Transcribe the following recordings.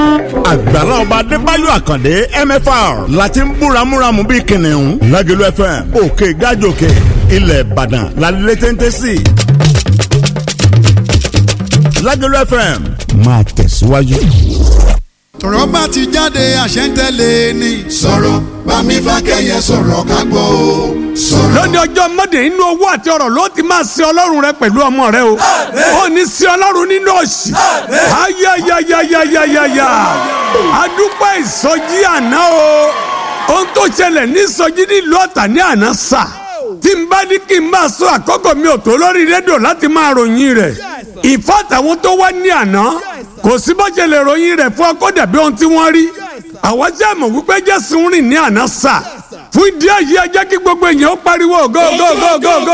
àgbàlá ọba adébáyọ̀ àkàndé mfr láti ń búramúramù bíi kìnìún lágẹ̀lú fm òkè gájòkè ilẹ̀ ìbàdàn lálẹ́ téńté sí lágẹ̀lú fm máa tẹ̀síwájú. tọ̀rọ̀ bá ti jáde àṣẹ ń tẹ̀lé ni. sọ̀rọ̀ bámi fákẹ́yẹ sọ̀rọ̀ ká gbọ́ o sọ̀rọ̀. lónìí ọjọ́ mọ́dé inú owó àti ọ̀rọ̀ ló ti máa sin ọlọ́run rẹ pẹ̀lú ọmọ rẹ o ó ní sin ọlọ́run nínú òṣì ayayayayayaya adúpẹ́ ìsọjí àná o ohun tó ṣẹlẹ̀ ní ìsọjí nílùú ọ̀tà ní àná sà tí n bá ní kí n máa sọ àkókò mi ò tó lórí rédíò láti máa ròyìn rẹ̀ ìfàtàwọn tó wá ní àná kò sí bó ṣe lè ròyìn rẹ̀ fún ọkọ dàbí ohun tí wọ́n rí àwọn jẹ́ àmọ̀ wípé jésù ń rìn ní àná sà fún ìdí èyí ẹ jẹ́ kí gbogbo èèyàn ó pariwo go go go go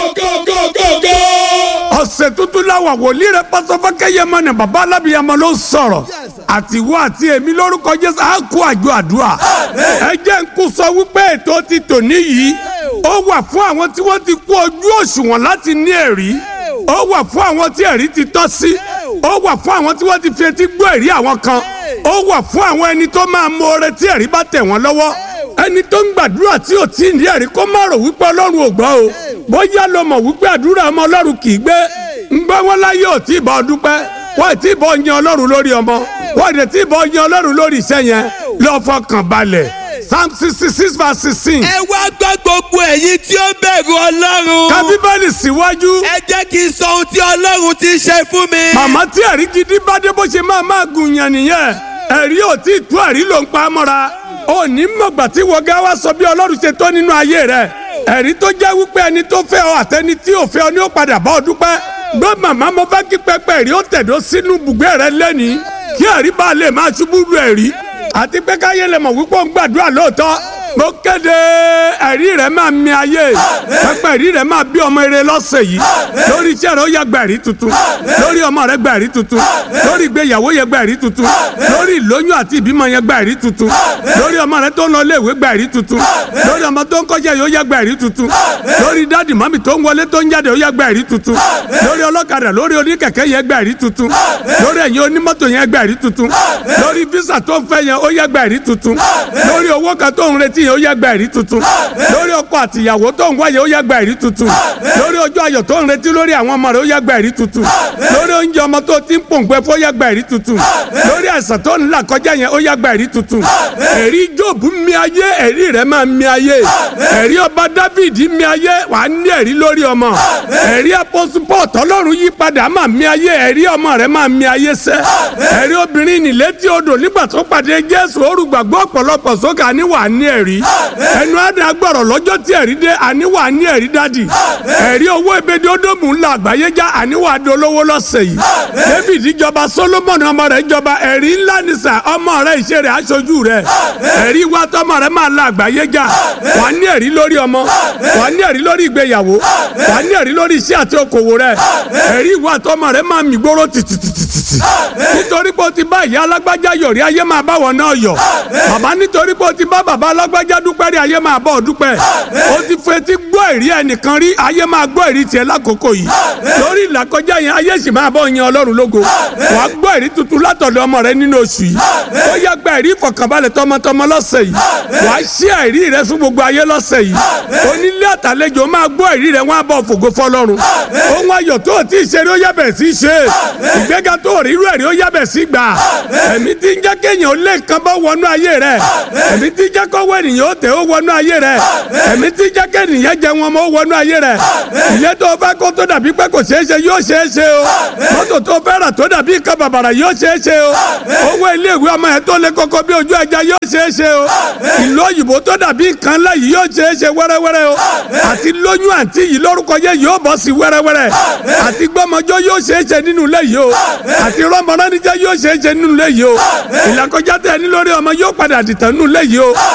go go. ọ̀sẹ̀ tuntun láwà wòlíì rẹ̀ pásọfọ́kẹ́ yẹmọ ní bàbá alábìyamọ ló ń sọ̀rọ̀ àtiwọ́ àti èmi lórúkọ jésù á kó àjọ àdúrà ẹ jẹ́ ń kú sọ wípé ètò ti tòní yìí ó wà fún àwọn tí wọ́n ti kú ojú òṣùwọ̀n láti ní ẹ̀rí ó wà fún àwọn tí ẹ̀rí ti tọ́ sí ó wà fún àwọn tí wọ́n ti fi etí gbọ́ ẹ̀rí àwọn kan ó wà fún àwọn ẹni tó máa mọ oore tí ẹ̀rí bá tẹ̀ wọ́n lọ́wọ́ ẹni tó ń gbàdúrà tí ò tí ì ní ẹ̀rí kó má rò wípé ọlọ́run ò gbọ́ o bóyá ló mọ̀ wípé àdúrà ọmọ ọlọ́run kì í gbé ń gbọ́ wọn láyé ò tí ì bọ́ dúpẹ́ wọ́n ì tí ì bọ́ yan ọlọ́run lórí ọmọ wọ́n ì tí ì bọ́ yan ọlọ́run lórí iṣẹ́ yẹn lọ́ fọkàn balẹ̀ psalm sixty six verse sixteen. ẹ wá gbọ́ gbogbo ẹ̀yin tí ó bẹ̀rù ọlọ́run. ka bíbélì síwájú. ẹ jẹ́ kí n sọ ohun tí ọlọ́run ti ṣe fún mi. màmá tí ẹ̀rí gidi bá dé bó ṣe máa máa gùn yàn nìyẹn ẹ̀rí ò tí ì tú ẹ̀rí ló ń pa á mọ́ra ó ní mọ̀gbà tí wọ́gá wá sọ bí ọlọ́run ṣe tó nínú ayé rẹ̀ ẹ̀rí tó jẹ́ wípé ẹni tó fẹ́ ọ àtẹni tí ò fẹ́ ọ ní ó padà bá ọ dúpẹ́ gbọ́ màmá mo fẹ́ kí pẹpẹ ẹ̀rí ó tẹ̀dó sínú bùgbé rẹ lẹ́nìí kí ẹ̀rí bá lè máa ṣubú lu ẹ̀rí àti pé káyé lè mọ̀ wípé ó ń gbàdúrà lóòótọ́ mo kéde ẹ̀rí rẹ̀ máa mi ayé pẹpẹ ẹ̀rí rẹ̀ máa bí ọmọ eré lọ́sẹ̀ yìí lórí iṣẹ́ rẹ̀ ó yẹ gba ẹ̀rí tuntun lórí ọmọ rẹ̀ gba ẹ̀rí tuntun lórí ìgbéyàwó yẹ gba ẹ̀rí tuntun lórí ìlóyún àti ìbímọ yẹ gba ẹ̀rí tuntun lórí ọmọ rẹ̀ tó ń lọ iléèwé gba ẹ̀rí tuntun lórí ọmọ tó ń kọ́ṣẹ́ yóò yẹ gba ẹ̀rí tuntun lórí dádì mọ́mì tó ń wọlé tó ń jáde ó yẹ gba ẹ̀rí tuntun lórí ọlọ́kadà lórí oníkẹ̀kẹ́ yẹ gba ẹ̀rí tuntun lórí ẹ̀yin onímọ́tò yẹn gba ẹ̀rí tuntun lórí físà tó ń fẹ́ yẹn ó yẹ gba ẹ̀rí tuntun lórí owó kan tó ń retí yẹn ó yẹ gba ẹ̀rí tuntun lórí ọkọ àtìyàwó tó ń wáyé ó yẹ gba ẹ̀rí tuntun lórí ọjọ́ ayọ̀ tó ń retí lórí àwọn ọmọ rẹ̀ ó yẹ gba ẹ̀rí tuntun lórí oúnjẹ ọmọ tó ti ń pòǹgbẹ fún ó yẹ gba ẹ̀rí tuntun lórí àìsàn tó ń là kọjá yẹn ó yẹ gba ẹ̀rí tuntun ẹ̀rí Jóòbù mi ayé ẹ̀rí rẹ̀ máa mi ayé ẹ̀rí ọba Dáfídì mi ayé wà á ní ẹ̀rí lórí ọmọ ẹ̀rí apọ́supọ̀ tọ́lọ́run yí padà máa mi ayé ẹ̀rí ọmọ rẹ̀ máa mi ayé sẹ́ ẹ̀rí obìnrin nílétí odò nígbà tó pàdé Jésù orúgbàgbọ́ ọ̀pọ̀lọpọ̀ sókè àníwà ní ẹ̀rí ẹnu àdá gbọ̀rọ̀ lọ́jọ́ tí ẹ̀rí dé àníwà ní ẹ̀rí dádì ẹ̀rí owó ebèdè ódòmù ńlá àgbáyé já àníwà dolówó lọ́sẹ̀ yìí David jọba Solomoni ọmọ rẹ̀ jọba ẹ̀rí ńlá nìsà ọmọ rẹ̀ ìṣe rẹ̀ aṣojú rẹ̀ ẹ̀rí wa tọmọ rẹ̀ máa la àgbáyé já wà ní ẹ̀rí lórí ọmọ wà ní ẹ̀rí lórí ìgbéyàwó wà ní ẹ̀rí lórí iṣẹ́ àti okòwò rẹ̀ ẹ̀rí wa tọmọ rẹ̀ máa mì gbóró tìtìtìtìtì nítorí pé o ti bá ìyá alágbájá yọ̀rí ayé máa bá wọn náà yọ̀ bàbá nítorí pé o ti bá bàbá alágbájá dúpẹ́ rí ayé máa bọ̀ dúpẹ́ o ti fetí gbọ́ ìrí ẹnìkan rí ayé máa gbọ́ ìrí tiẹ̀ lákòókò yìí lórí ìlàkọjá yẹn ayé sì máa bọ̀ yan ọlọ́run lógo wàá gbọ́ ìrí tuntun látọ̀dọ̀ ọmọ rẹ nínú oṣù yìí ó yá gba ìrí ìfọ̀kànbalẹ̀ tọmọtọmọ lọ́sẹ̀ yìí wàá ṣí ìrí rẹ fún gbogbo ayé lọ́sẹ̀ yìí onílé àtàlejò máa gbọ́ ìrí rẹ wọ́n á bọ̀ fògo fọlọ́run ohun ayọ̀ tó o ti ṣe rí ó yá bẹ̀rẹ̀ sí í ṣe ìgbéga tó o rí irú ẹ̀rí ó yá bẹ̀rẹ̀ sí gbà ẹ̀mí tí ń jẹ́ kéèyàn ó lé nǹkan bá wọnú ayé rẹ ẹ̀mí tí ń jẹ́ kọ́wọ́ ènìyàn ó tẹ̀ ó wọnú ayé rẹ ẹ̀mí tí ń jẹ́ kéèyàn jẹ wọn mọ́ ó wọnú ayé rẹ ilé tó fẹ́ kó tó dàbí pé kò ṣeé ṣe yóò ṣeé ṣe o mọ́tò tó fẹ́ rà tó dàbí nǹkan bàbàrà yóò ṣeé ṣe o owó iléèwé ọmọ yẹn tó lé koko bí ojú ẹja yóò ṣeé ṣe o ìlú òyìnbó tó dàbí nǹkan ńlá yìí yóò ṣeé ṣe wẹ́rẹ́wẹ́rẹ́ o àti lóyún àǹtí yìí lórúkọ yẹ yóò bọ́ sí wẹ́rẹ́wẹ́rẹ́ àti gbọ́mọjọ́ yóò ṣeé ṣe nínú ilé yìí o àti rọ́mọránijẹ́ yóò ṣeé ṣe nínú ilé yìí o ìlàkọjá tẹ ní lórí ọmọ yóò padà dìtàn nínú ilé yìí o àti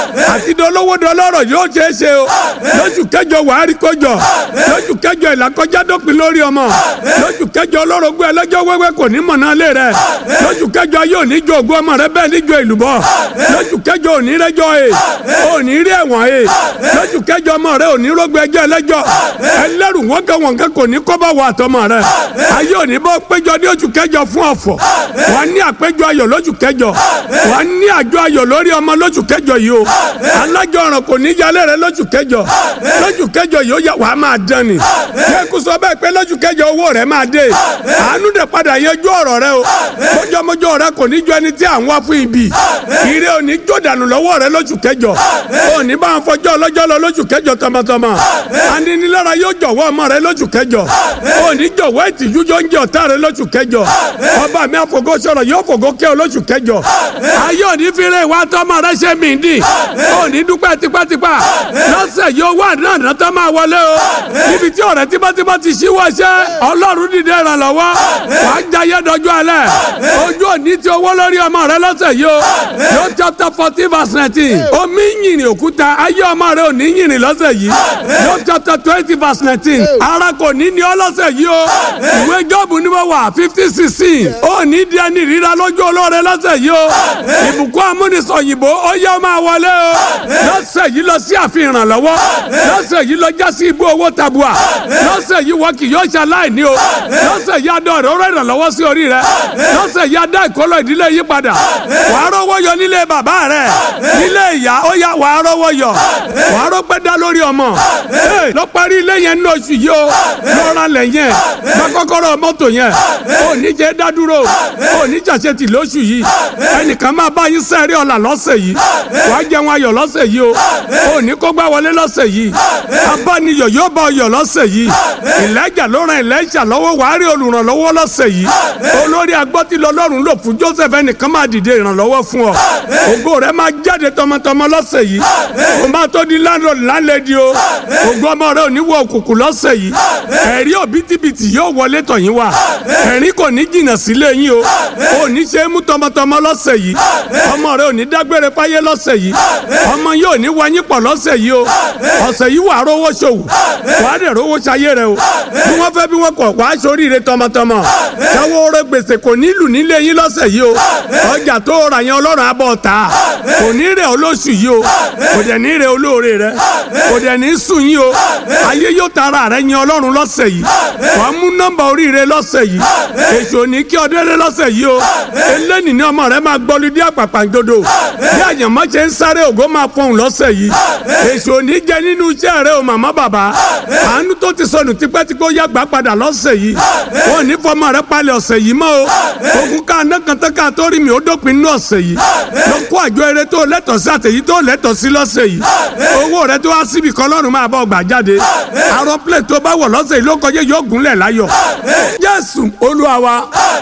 àti dolówó dọlọ́rọ̀ yóò ṣeé ṣe o lóṣù kẹjọ wàá rí kọjọ lóṣù kẹjọ ìlàkọjá dópin lórí ọmọ lóṣù kẹjọ ọlọ́rọ̀gbé ẹlẹ́jọ́ wẹ́wẹ́ kò ní mọ̀nà lé rẹ lóṣù kẹjọ yóò ní jó ògùn ọmọ rẹ bẹ́ẹ̀ ní jó ìlúbọ lóṣù kẹjọ òní rẹjọ e òní rí ẹ̀wọ̀n e lóṣù kẹjọ ọmọ rẹ òní rógbé ẹjọ́ ẹlẹ́jọ́ ẹlẹ́rù wọ́nkẹ́ wọ́nkẹ́ kò ní kọ́bá wọ àtọmọ rẹ ayé òní bọ́ péjọ ní oṣù kẹjọ fún ọ̀fọ̀ wà ní àpéjọ ayọ̀ lóṣù kẹjọ wà ní àjọ ayọ̀ lórí ọmọ lóṣù kẹjọ yìí o alájọ ọ̀ràn kò ní yálé rẹ lóṣù kẹjọ lóṣù kẹjọ yìí ó yẹ wàá máa dán ni kẹ́kù sọ bẹ́ẹ̀ pé lóṣù kẹjọ owó rẹ máa dé àánú dẹ̀ padà yanjú ọ̀rọ̀ rẹ o mọ́jọ́mọ́jọ́ rẹ kò ní jọ ẹni tí à ń wá fún ibi ire ò ní jó dànù lọ́wọ́ rẹ lóṣù kẹjọ ò ní bá ń fọjọ́ ọlọ́jọ́ lọ lóṣù kẹjọ tọmọtọmọ aninilára yóò jọ̀wọ́ ọmọ rẹ lóṣù kẹjọ ò ní jọ̀wọ́ ìtìjú yóò ń jẹ ọ̀tá rẹ lóṣù kẹjọ ọba mi àfọgọ́ sọ̀rọ̀ yóò fògó kẹ́ ọ lóṣù kẹjọ ayé ò ní fi rẹ ìwà tọmọ rẹ ṣe mí dì ò ní dúpẹ́ tipátipá lọ́sẹ̀ yóò wà náà náà tó máa wọlé o níbi tí ọ̀rẹ́ tímọ́tímọ́ ti ṣíwọ́ ṣẹ́ ọlọ́run dìde ìrànlọ́wọ́ wà á jayé dọjú alẹ́ ojú òní ti owó lórí ọmọ rẹ lọ́sẹ̀ yìí o yóò chapter fourteen verse nineteen omi yìnyín òkúta ayé ọmọ rẹ ò ní yìnyín lọ́sẹ̀ yìí yóò chapter twenty verse nineteen ara kò ní ní ọ lọ́sẹ̀ yìí o ìwé jọ́ọ̀bù ni mo wà fifty sixteen ó ní di ẹni ríra lójú olóore lọ́sẹ̀ yìí o ìbùkún amúnisọ̀yìnbó ó yẹ máa wọlé o lọ́sẹ̀ yìí lọ sí àfihàn ìrànlọ́wọ́ lọ́sẹ̀ yìí lọ já sí ibú owó tabua lọ́sẹ̀ yìí wọ́n kì yóò ṣe aláìní o lọ́sẹ̀ yìí adọ́ rẹ̀ ó rẹ̀ ìrànlọ́wọ́ sí orí rẹ̀ lọ́sẹ̀ yìí adá ìkọlọ ìdílé yìí padà wàá rọ́wọ́ yọ nílé bàbá rẹ̀ nílé ìyá ó yá wàá rọ́wọ́ yọ wàá rọ́pẹ́ dá lórí ọmọ lọ parí ilé yẹn ní oṣù yìí o lọ́ra lẹ̀ yẹn gba kọ́kọ́rọ́ mọ́tò yẹn ò ní jẹ́ dádúró ò ní jàṣetì lóṣù yìí ẹnìkan máa bá yín sẹ́rí ọ̀la lọ́sẹ̀ yìí wàá jẹun ayọ̀ lọ́sẹ̀ yìí o ò ní kó gbá wọlé lọ́sẹ̀ yìí abániyọ̀ yóò bá ọyọ̀ lọ́sẹ̀ yìí ìlẹ́jà ló ran ìlẹ́jà lọ́wọ́ wàá rí olùrànlọ́wọ́ lọ́sẹ̀ yìí olórí agbọ́tí lọ́lọ́run lò fún Joseph ẹnìkan máa dìde ìrànlọ́wọ́ fún ọ ògo rẹ máa jáde tọmọtọmọ lọ́sẹ̀ yìí o máa tó di landlord lálẹ́dí o ògo ọmọ rẹ ò ní wọ òkùnkùn lọ́sẹ̀ yìí ẹ̀rí òbítíbitì yóò wọlé tọ̀yìn wá ẹ̀rín kò ní jìnnà sílé yín o ò ní ṣe é mú tọmọtọmọ lọ́sẹ̀ yìí ọmọ rẹ ò ní dágbére fáyé lọ́sẹ̀ yìí ọmọ yóò ní wáyín pọ̀ lọ́sẹ̀ yìí o ọ̀sẹ̀ yìí wàá rówó ṣòwò wàá dẹ̀ rówó ṣayé rẹ o bí wọ́n fẹ́ bí wọ́n kọ̀ wàá ṣoríire tọmọtọmọ ṣáwó rẹ gbèsè kò nílù nílé yín lọ́sẹ̀ yìí o ọjà tó rà yẹn ọlọ́run abọ́ ta kò ní rẹ̀ olóṣù yìí o kò dẹ̀ ní rẹ̀ olóore rẹ kò dẹ̀ ní sùn yín o ayé yóò tara rẹ yẹn ọlọ́run lọ́sẹ̀ yìí wàá mú nọ́mbà oríire lọ́sẹ̀ yìí èso ní kí ọdẹ́rẹ́ lọ́sẹ̀ yìí o eléni ní ọmọ rẹ máa gbọ́lu dí àpàpàǹdodo bí àyànmọ́ ṣe ń sáré ògo máa fọhùn lọ́sẹ̀ yìí èso ní jẹ nínú iṣẹ́ rẹ o màmá bàbá àánú tó ti sọnù tipẹ́tipẹ́ ó yàgbá padà lọ́sẹ̀ yìí wọn ò ní fọmọ rẹ palẹ̀ ọ̀sẹ̀ yìí mọ́ o ogun ká anákàntàkà tó rí mi ó dópin nínú ọ̀sẹ̀ yìí lọ kó àjọ eré tó lẹ́tọ̀ọ́ sí àtẹ̀yí tó lẹ́tọ̀ọ́ sí lọ́sẹ̀ yìí owó rẹ tó wá síbi kan lọ́rùn máa bọ̀ gbà jáde àrùn plẹ̀ tó bá wọ̀ lọ́sẹ̀ yìí ló kọjá yóò gúnlẹ̀ láyọ̀ Jésù Olúwa wa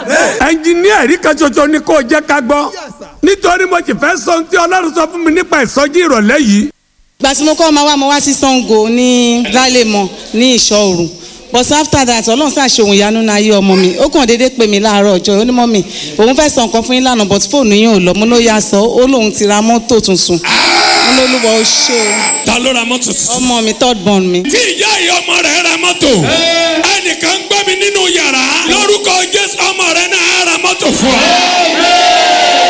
ẹnjiníà rí kan ṣoṣo ni kò jẹ́ ká gbọ́ nítorí mo sì fẹ́ sọ ohun tí Ọlọ́run sọ fún mi nípa ìsọjí ìrọ̀lẹ́ yìí gbà tí mo kọ́ ọmọ wa mo wá sí Ṣàngó ní lálẹ́mọ̀ ní ìṣọ́ òru but after that ọlọ́run ṣàṣe òun ìyanu náà ayé ọmọ mi ó kàn déédéé pè mí láàárọ̀ ọjọ́ ó ní mọ́ mi òun fẹ́ sọ nǹkan fún yín lánàá but fóònù yín ò lọ mo ló yá sọ ó lóun ti ra mọ́tò tuntun mo ló lúwọ ó ṣe o ta ló ra mọ́tò tuntun. ọmọ mi third born mi. tí ìyá ìyá ọmọ rẹ̀ ra mọ́tò ẹnìkan gbọ́ mi nínú yàrá lórúkọ Jésù ọmọ rẹ̀ náà ra mọ́tò fún ọ.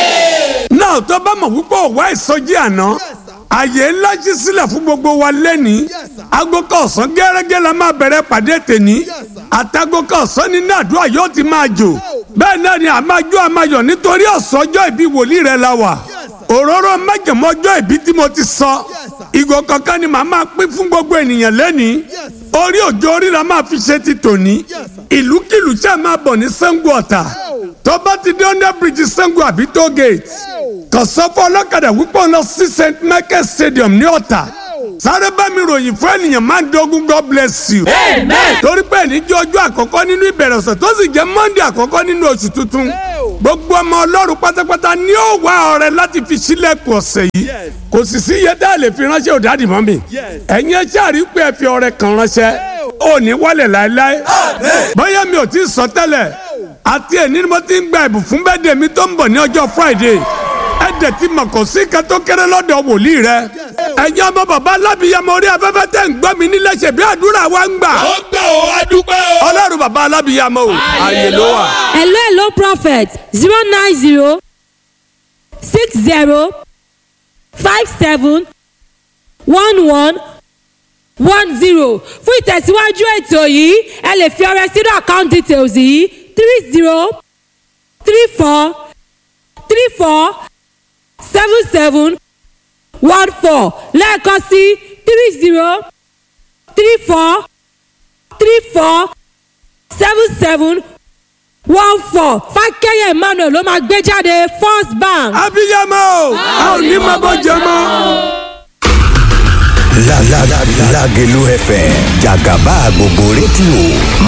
náà tó bá mọ̀ wípé òwá ìsọjí àná àyè ńlá ṣí sílẹ̀ fún gbogbo wa lẹ́nìí aago kan ọ̀sán gẹ́gẹ́ la máa bẹ̀rẹ̀ pàdé tèní àtàgò kan ọ̀sán ní nàdúrà yóò ti máa jò bẹ́ẹ̀ náà ni àmájọ́ àmáyọ̀ nítorí ọ̀sọ́jọ́ ìbí wòlíì rẹ̀ la wà òróró májèmọ́jọ́ ìbí tí mo ti sọ ìgò kankan ni màá máa pín fún gbogbo ènìyàn lẹ́nìí orí òjò orí la máa fi ṣe ti tòní ìlúkìlú tí a máa bọ̀ ní Ṣàngó Ọ̀tà tó bá ti dé under bridge Ṣàngó àbí toll gate kàn sọ fún ọlọ́kadà wípé ọ̀nà sí St Michael Stadium ní Ọ̀tà sáré bá mi ròyìn fún ènìyàn máa ń dogun God bless you. torí pé ní jẹ́ ọjọ́ àkọ́kọ́ nínú ìbẹ̀rẹ̀ ọ̀sẹ̀ tó sì jẹ́ Monday àkọ́kọ́ nínú oṣù tuntun. gbogbo ọmọ ọlọ́run pátápátá ní ó wá ọrẹ láti fi sílẹ̀kùn ọ̀sẹ̀ yìí. kò sì sí iye tá a lè fi ránṣẹ́ òdàdì mọ́ mi. ẹ̀yin ẹ ṣáàrí pé ẹ fi ọrẹ kan ránṣẹ́. ò ní wálẹ̀ láéláé. bóyá mi ò tí ì sọ tẹ́lẹ̀ àti ẹ̀ ní mo ti ń gba ẹ̀bùn fún bẹ́ẹ̀dẹ̀ mi tó ń bọ̀ ní ọjọ́ Friday ẹ̀dẹ̀ tí mọ̀ kò sí ká tó kéré lọ́dọ̀ wòlíì rẹ ẹ̀yin ọmọ bàbá alábìyamọ orí afẹ́fẹ́ tẹ̀ ń gbọ́ mi nílé ṣe bí àdúrà wa ń gbà ó gbà ó adúpẹ́ o. ọlọ́run bàbá alábìyamọ o ààyè ló wà. hello hello prophet zero nine zero six zero five seven one one one zero fún ìtẹ̀síwájú ètò yìí ẹ lè fi ọrẹ sínú account details yìí three zero three four three four seven seven one four lẹ́ẹ̀kan sí three zero three four three four seven seven one four fákẹ́yẹ̀ emmanuel ló máa gbé jáde first bank. abiyamọ o a ò ní máa bọ́ jẹ mọ́. La la la Lagelu FM Jagaba gbogbo rédíò